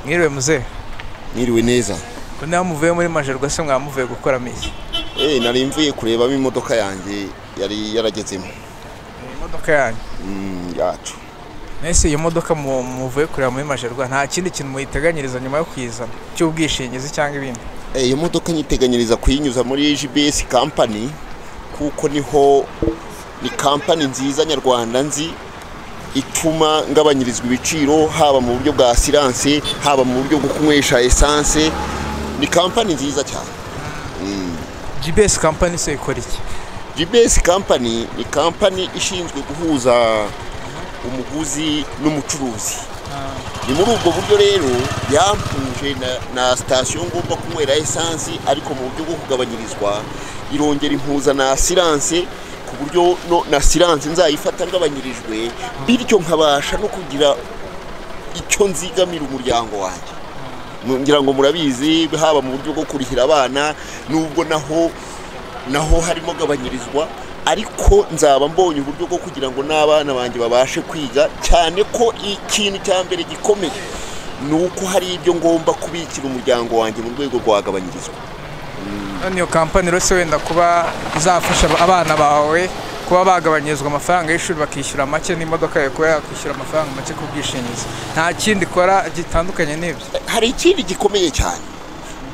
mwiriwe muzehe Mwiriwe neza. ko niba muvuye muri majerwa se mwaba muvuye gukora misi Eh, nari mvuye kurebamo imodoka yanjye yari yaragezemo. imodoka yanyu Mm, yacu. mbese iyo modoka mu- muvuye kureba muri majerwa nta kindi kintu muyiteganyiriza nyuma yo kuyizana cy'ubwishingizi cyangwa ibindi Eh, iyo modoka nyiteganyiriza kuyinyuza muri GBS company kuko niho ni company nziza nyarwanda nzi ituma ngabanyirizwa ibiciro haba mu buryo bwa siranse haba mu buryo bwo kunywesha esanse ni company nziza cyane gbs company se ikora iki GBS company ni company ishinzwe guhuza umuguzi n'umucuruzi ni muri ubwo buryo rero yampuje na- na sitasiyo ngomba kunywera esansi ariko mu buryo bwo kugabanyirizwa irongera impuza na siranse ku buryo no- na siranse nzayifata ngabanyirijwe bityo nkabasha no kugira icyo nzigamira umuryango wanjye ngira ngo murabizi haba mu buryo bwo kurihira abana nubwo naho naho harimo gabanyirizwa ariko nzaba mbonye uburyo bwo kugira ngo n'abana banjye babashe kwiga cyane ko ikintu cya mbere gikomeye ni uko hari ibyo ngomba kubikira umuryango wanjye mu rwego rwagabanyirizwa none iyo kampani rero se wenda kuba izafasha abana bawe kuba bagabanyirizwa amafaranga y'ishuri bakishyura make n'imodoka yawe kuba yakwishyura amafaranga make ku bwishingizi nta kindi ikora gitandukanye n'ibyo hari ikindi gikomeye cyane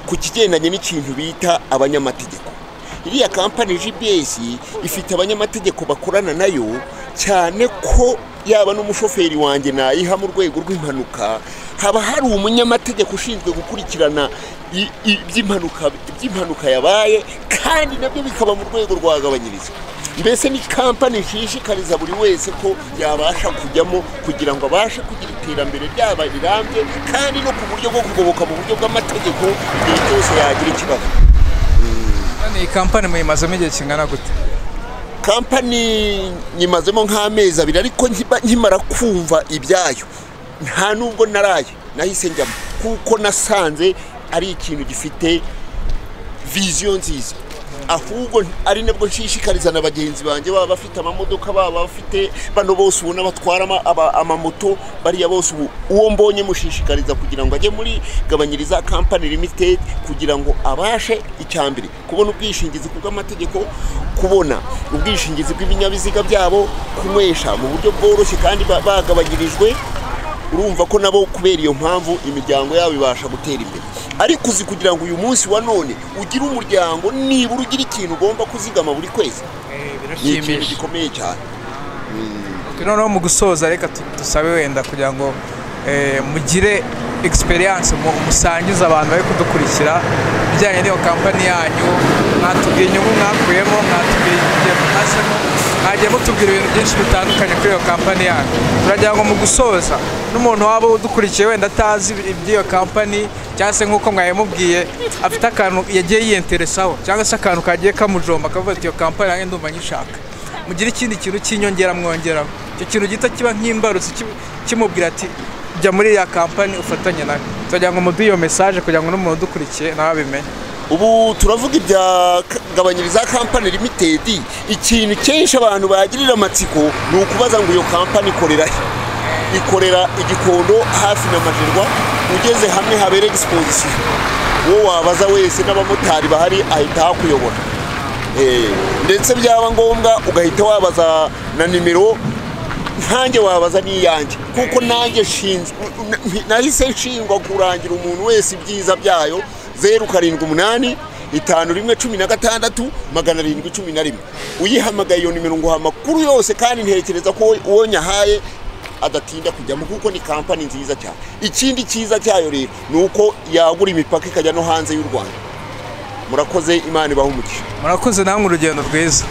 ku kigendanye n'ikintu bita abanyamategeko iriya kampani gbs ifite abanyamategeko bakorana nayo cyane ko yaba n'umushoferi wanjye nayiha mu rwego rw'impanuka haba hari umunyamategeko ushinzwe gukurikirana i- i- iby'impanuka iby'impanuka yabaye kandi nabyo bikaba mu rwego rwagabanyirizwa mbese ni kampani nshishikariza buri wese ko yabasha kujyamo kugira ngo abashe kugira iterambere ryaba rirambye kandi no ku buryo bwo kugoboka mu buryo bw'amategeko igihe cyose yagira ikibazo none iyi kampani muyimazemo igihe kingana gute kampani nyimazemo nk'amezi abiri ariko nkiba- nkimara kumva ibyayo nta nubwo naraye nahise njyamo kuko nasanze ari ikintu gifite viziyo nziza ahubwo ari nabwo nshishikariza na bagenzi banjye baba bafite amamodoka baba bafite bano bose ubona batwara ama- aba- amamoto bariya bose ubu uwo mbonye mushishikariza kugira ngo ajye muri gabanyiriza kampani limited kugira ngo abashe icyambere kubona ubwishingizi ku bw'amategeko kubona ubwishingizi bw'ibinyabiziga byabo kunywesha mu buryo bworoshye kandi ba- bagabanyirijwe urumva ko nabo kubera iyo mpamvu imiryango yabo ibasha gutera imbere ariko uzi kugira ngo uyu munsi wa none ugire umuryango nibura ugira ikintu ugomba kuzigama buri kwezi ni ikintu gikomeye cyane noneho mu gusoza reka tu- dusabe wenda kugira ngo eh, mugire egisperiyanse musangize abantu bari kudukurikira ibijyanye n'iyo kampani yanyu mwatubwiye inyungu mwakuyemo mwatubwiye igihe mutasemo mwagiye mutubwira ibintu byinshi bitandukanye kuri iyo kampani yanyu turagira ngo mu gusoza n'umuntu waba udukurikiye wenda atazi iby'iyo kampani cyangwa se nk'uko mwayimubwiye afite akantu yagiye yiyenteresaho cyangwa se akantu kagiye kamujomba akavuga ati iyo kampani yanjye ndumva nyishaka mugira ikindi kintu cy'inyongera mwongeraho icyo kintu gito kiba nk'imbarutso ki- kimubwira ati jya muri ya kampani ufatanye nawe turagira ngo muduhe iyo mesaje kugira ngo n'umuntu udukurikiye nawe abimenye ubu turavuga ibya K- gabanyiriza kampani limitedi ikintu kenshi abantu bagirira amatsiko ni ukubaza ngo iyo kampani ikorera he ikorera igikondo hafi na majerwa ugeze hamwe habera egispozisiyo uwo wabaza wese n'abamotari bahari ahita hakuyobora Eh, ndetse byaba ngombwa ugahita wabaza na nimero ntanjye wabaza n'iyanjye kuko nanjye nshinzwe n- nahise nshingwa kurangira umuntu wese ibyiza byayo zeru karindwi umunani itanu rimwe cumi na gatandatu magana arindwi cumi na rimwe uyihamagaye iyo nimero nguha amakuru yose kandi ntekereza ko uwo nyahaye adatinda kujyamo kuko ni kampani nziza cyane ikindi cyiza cyayo rero ni uko yagura imipaka ikajya no hanze y'u rwanda murakoze imana ibahe umugisha murakoze namwe urugendo rwiza